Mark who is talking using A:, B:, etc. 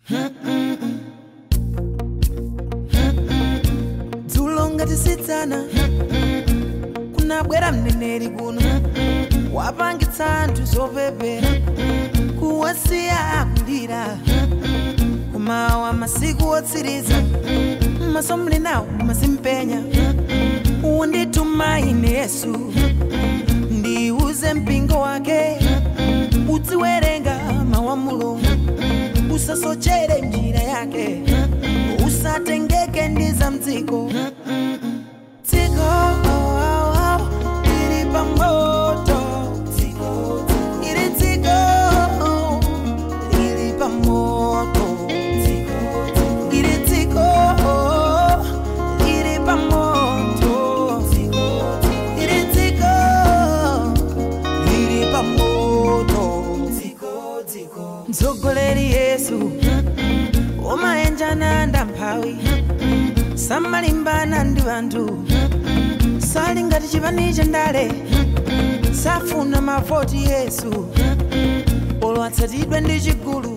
A: dzulo ngatisitsana kunabwera mneneri kuno wapangitsa anthu zopepera kuwasiya akulira kumawa masiku otsiriza maso muli nawo mazimpenya undituma ine yesu ndiuze mpingo wake uziwerenga mawu a mulungu usasochere njira yake usatengeke ndi za mdziko dziko ili pamoto ili dziko ili pamoto ili dziko ili pamoto ili dziko ili pamoto mtsogoleri yesu umayenjana ndamphawi samalimbana ndi anthu sali ngati chipani cha ndale safuna mavoti yesu olo atsatidwe ndi chigulu